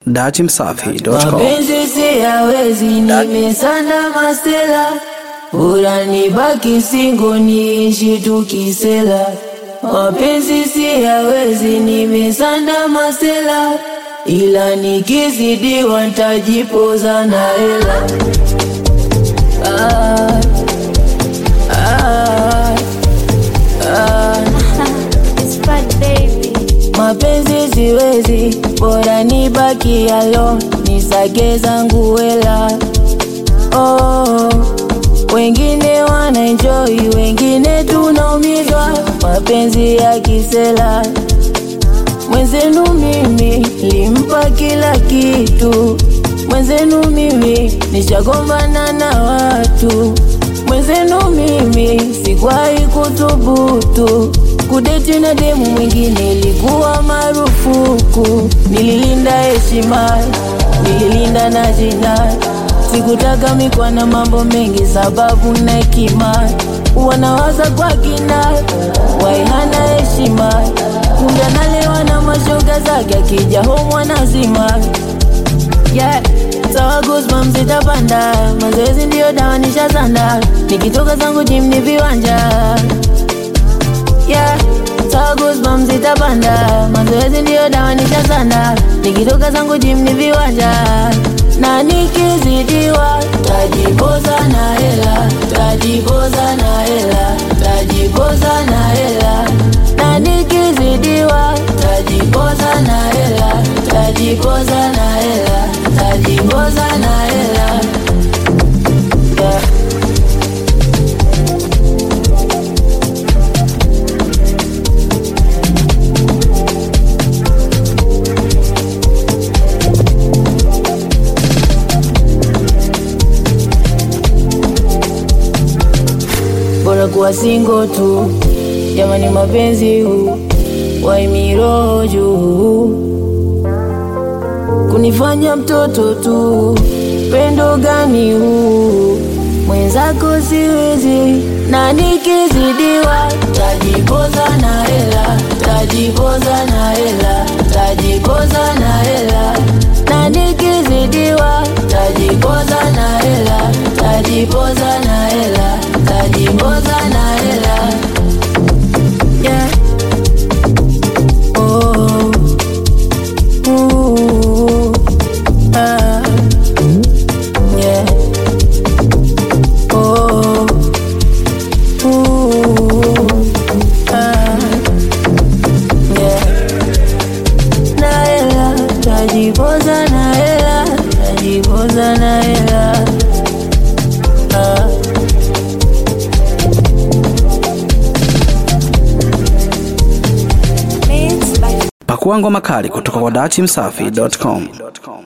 Datimsafi.com. Mapenzi siyawezi, nimesanda masela, bora nibaki singo niishi tukisela. Mapenzi siyawezi, nimesanda masela, ila nikizidiwa ntajipoza na hela. Ah, ah, ah. It's fun, baby. Mapenzi siwezi, bora nibaki alone, nisake zangu hela. Oh, wengine wana enjoy, wengine tunaumizwa, mapenzi ya kisela. Mwenzenu mimi limpa kila kitu, mwenzenu mimi nishagombana na watu, mwenzenu mimi sikwahi kuthubutu kudeti na demu mwingine, ilikuwa marufuku. Nililinda heshima, nililinda na jina, sikutaka mikwa na mambo mengi, sababu na hekima wanawaza kwa kina, waihana heshima, kumbe analewa na mashoga zake, akija home wanazima yeah. Sawa goosebumps zitapanda, mazoezi ndiyo dawa nishazanda, nikitoka zangu gym ni viwanja yeah. Sawa goosebumps zitapanda, mazoezi ndiyo dawa nishazanda, nikitoka zangu gym ni viwanja na nikizidiwa tajipoza na hela, tajipoza na hela, tajipoza na hela, na nikizidiwa tajipoza na hela, tajipoza na hela, tajipoza na hela yeah. bora kuwa singo tu, jamani, mapenzi huu waimiroho juu, kunifanya mtoto tu, pendo gani huu? Mwenzako siwezi, na nikizidiwa tajipoza na hela, tajipoza na hela, tajipoza na hela, na nikizidiwa tajipoza na hela, tajipoza na hela, tajipoza na hela yeah. Oh. Ooh. Ah. Yeah. Oh. Ooh. Ah. Yeah. Na hela, tajipoza na hela, tajipoza na hela. Ah. Mixed by Pakua ngoma kali kutoka kwa Datimsafi.com.